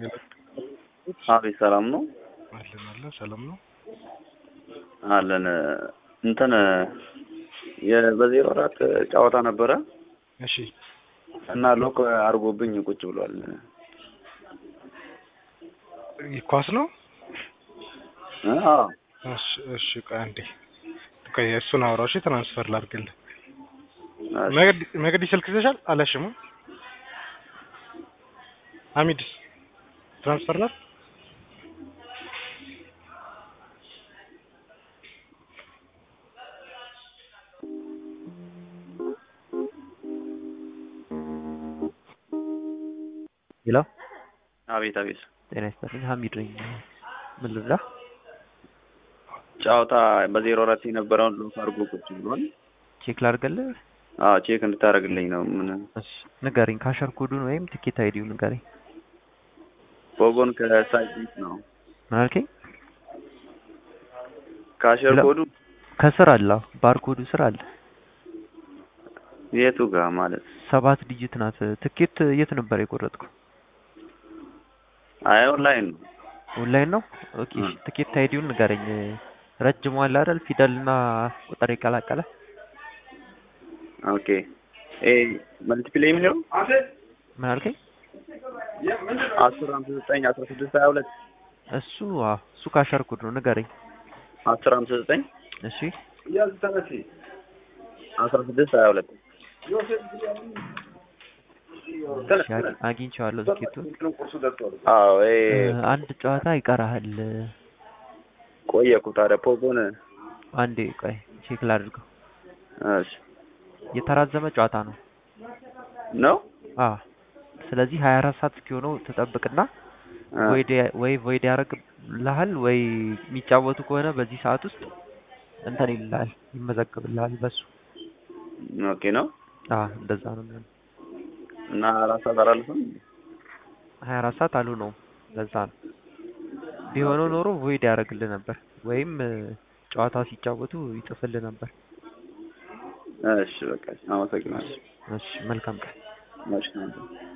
አቤት ሰላም ነው አለን አለን ሰላም ነው አለን እንትን የ- በዜሮ አራት ጨዋታ ነበረ እሺ እና ሎክ አድርጎብኝ ቁጭ ብሏል። ኳስ ነው እ? አዎ እሺ እሺ ቆይ አንዴ ቆይ እሱን አውራው እሺ ትራንስፈር ላድርግልህ እሺ። መገዲ መገዲ ስልክ ይዘሻል አላሽም ሀሚድስ ትራንስፈር ላድርግ ሄሎ አቤት አቤት ጤና ይስጥልኝ ሀሚድ ነኝ ምን ልብላ ጨዋታ በዜሮ አራት የነበረውን ሎክ አድርጎ ቁጭ ብሏል። ቼክ ላድርግልህ አዎ ቼክ እንድታደርግልኝ ነው። ምን እሺ ንገረኝ ካሸር ኮዱን ወይም ትኬት አይዲው ንገረኝ ቦጎን ከሳይት ነው ምን አልከኝ ካሸር ለ- ኮዱ ከስር አለ አዎ፣ ባርኮዱ ስር አለ የቱ ጋር ማለት ሰባት ዲጂት ናት ትኬት የት ነበር የቆረጥኩ አይ ኦንላይን ነው። ኦንላይን ነው ኦኬ እ። እሺ ትኬት አይዲውን ንገረኝ ረጅሙ አለ አይደል ፊደልና ቁጥር የቀላቀለ ኦኬ ኤ መልቲፕላይ የሚለው ምን አልከኝ አስር ሃምሳ ዘጠኝ አስራ ስድስት ሀያ ሁለት እሱ አዎ እሱ ካሸር ኮድ ነው ንገረኝ አስር ሃምሳ ዘጠኝ እሺ አስራ ስድስት ሀያ ሁለት እሺ አግ- አግኝቼዋለሁ ትኬቱን አዎ ይሄ እ፣ አንድ ጨዋታ ይቀርሃል ቆየ እኮ ታዲያ ፖጎን አንዴ ቆይ ቼክ ላድርገው እሺ የተራዘመ ጨዋታ ነው ነው አ ስለዚህ 24 ሰዓት እስኪሆነው ትጠብቅና እ፣ ወይ ዲ- ወይ ቮይድ ያደርግልሃል ወይ የሚጫወቱ ከሆነ በዚህ ሰዓት ውስጥ እንትን ይልሃል ይመዘግብልሃል በሱ ኦኬ ነው አ እንደዛ ነው የሚሆነው እና አራት ሰዓት አላልፍም 24 ሰዓት አሉ ነው ለዛ ነው ቢሆነው ኖሮ ቮይድ ያደርግልህ ነበር ወይም እ፣ ጨዋታ ሲጫወቱ ይጽፍልህ ነበር እሺ በቃ አመሰግናለሁ እሺ መልካም ቀን እሺ